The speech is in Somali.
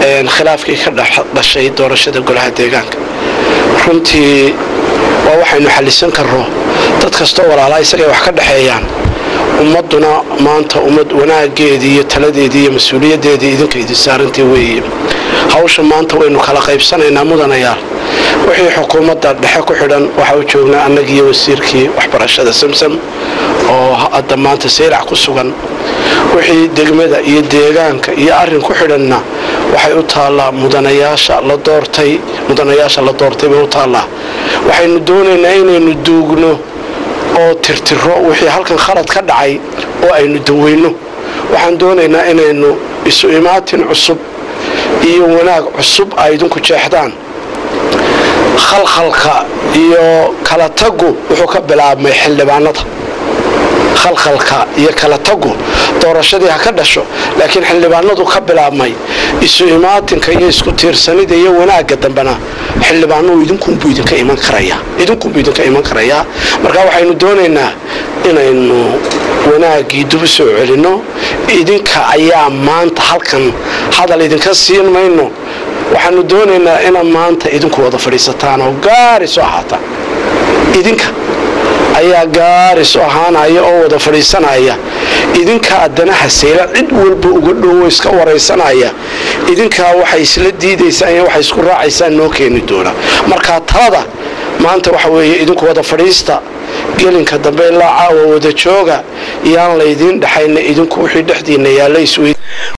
khilaafkii ka dhashay doorashada golaha deegaanka runtii waa waxaynu xallisan karno dad kastoo walaalaa isagay wax ka dhexeeyaan ummadduna maanta ummad wanaageedii iyo taladeedii iyo mas-uuliyaddeedii idinka idin saarantii weeye hawsha maanta waynu kala qaybsanaynaa mudanayaal wixii xukuumadda dhexe ku xidhan waxa u joognaa annagiiyo wasiirkii waxbarashada samsam oo hadda maanta saylac ku sugan wixii degmada iyo deegaanka iyo arrin ku xidhanna waxay u taallaa mudanayaasha la doortay mudanayaasha la doortay bay u taallaa waxaynu doonaynaa inaynu duugno oo tirtiro wixii halkan khalad ka dhacay oo aynu daweyno waxaan doonaynaa inaynu isu imaatin cusub iyo wanaag cusub ay idinku jeexdaan khalkhalka iyo kala tagu wuxuu ka bilaabmay xildhibaanada khalkhalka iyo kala tagu doorashadii ha ka dhasho laakiin xildhibaanadu ka bilaabmay isu imaatinka iyo isku tiirsanida iyo wanaagga dambena xildhibaanuhu idinkunbuu idinka iman karayaa idinkunbuu idinka iman karayaa marka waxaynu doonaynaa inaynu wanaaggii dubu soo celinno idinka ayaa maanta halkan hadal idinka siin mayno waxaanu doonaynaa inaad maanta idinku wada fadhiisataan oo gaari soo ahaataan idinka ayaa gaaris ahaanaya oo wada fadhiisanaya idinkaa danaha sayla cid walba uga dhowo iska waraysanaya idinkaa waxay isla diidaysaan iyo waxay isku raacaysaan noo keeni doona markaa talada maanta waxa weeye idinku wada fadhiista gelinka dambe ilaa caawa wada jooga yaan laydiin dhexayna idinku wixii dhexdiina yaalla iswey